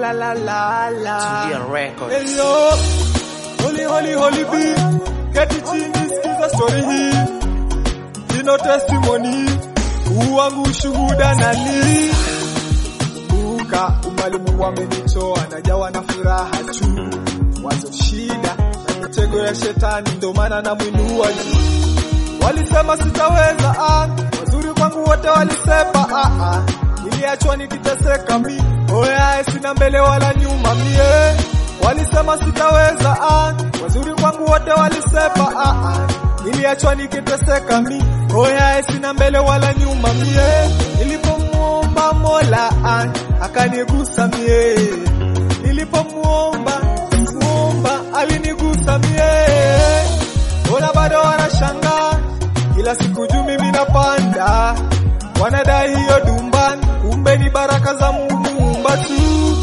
la la la la. Tulia Records. Hello, holy holy holy B, keti chini sikiza story hii, ino testimony, huu wangu ushuhuda nani Kumbuka umalimu wamenitoa, najawa na furaha tu, wazo shida na mitego ya shetani, ndo maana namwinua juu. Walisema sitaweza, ah, wazuri kwangu wote walisema, ah, ah, niliachwa nikiteseka mi, oya sina mbele wala nyuma mie. Walisema sitaweza, ah, wazuri kwangu wote walisema, ah, ah, niliachwa nikiteseka mi, oya sina mbele wala nyuma mie. Nilipomuomba Mola ah, akanigusa mie, nilipomuomba muomba alinigusa mie. Ona bado wanashangaa kila siku juu mimi napanda, wanadai hiyo dumban, kumbe ni baraka za Mungu muumba tu.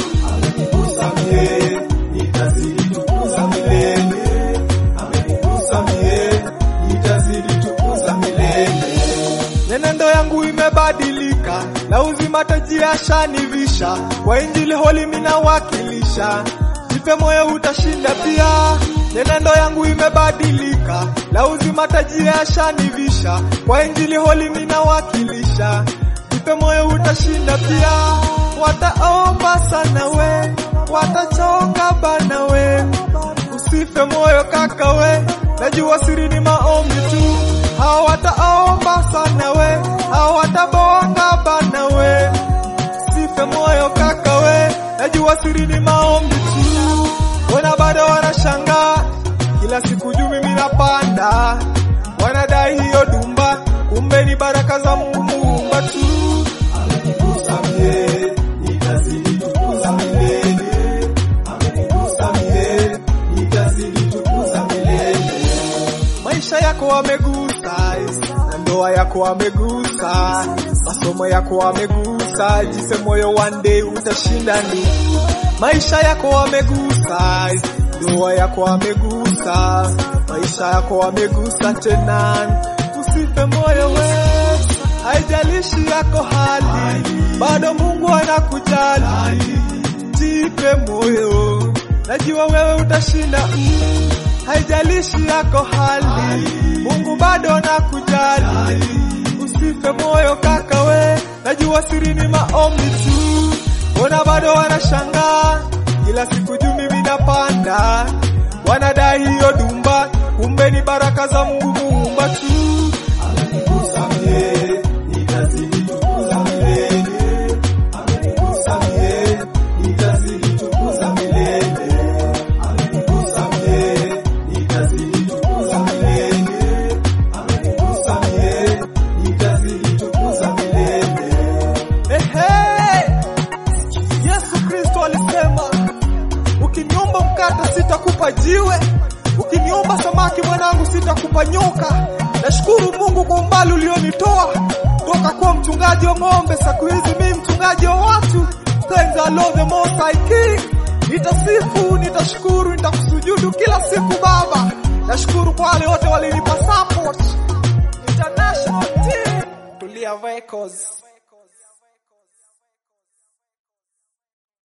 Amenigusa mie, nitazidi tukuza milele. Amenigusa mie, nitazidi tukuza milele. Nyenendo yangu imebadilika, na uzima taji ashanivisha, kwa injili holi minawakilisha, jipe moyo utashinda pia. Nyenendo yangu imebadilika, na uzima taji ashanivisha, kwa injili holi minawakilisha, jipe moyo utashinda pia. Wataomba sana we, watachoka bana we, usife moyo kaka we, najua siri ni maombi tu. Hao wataomba sana we, hao watabonga bana we, usife moyo kaka we, najua siri ni maombi tu. Wana bado wanashangaa, kila siku juu mimi napanda, wanadai hiyo dumba, kumbe ni baraka za Mungu muumba tu. Amenigusa mie, nitazidi tukuza milele. Amenigusa mie, nitazidi tukuza milele. Maisha yako amegusa, na ndoa yako amegusa, masomo yako amegusa, jise moyo one day utashinda ni maisha yako amegusa, ndoa yako amegusa, maisha yako amegusa tena, usife moyo we, haijalishi yako hali, bado Mungu anakujali, jipe moyo, najua wewe utashinda mm. Haijalishi yako hali, Mungu bado anakujali, usife moyo kaka we, najua siri ni maombi tu. Ona bado wanashangaa, kila siku juu mimi napanda, wanadai hiyo dumba, kumbe ni baraka za Mungu muumba tu. Amenigusa mie, nitazidi tukuza milele. Amenigusa mie, nitazidi tukuza milele. Amenigusa mie, nitazidi tukuza milele. Amenigusa mie, nitazidi tukuza milele. Ehe! Yesu Kristo alisema, ukiniomba mkate sitakupa jiwe, ukiniomba samaki mwanangu sitakupa nyoka. Nashukuru Mungu kwa umbali ulionitoa toka kuwa mchungaji wa ng'ombe, siku hizi mimi mchungaji wa watu. Thanks the Lord the Most High King. Nitasifu, nitashukuru, nitakusujudu kila siku Baba. Nashukuru kwa wale wote walinipa support. International team. Tulia Records.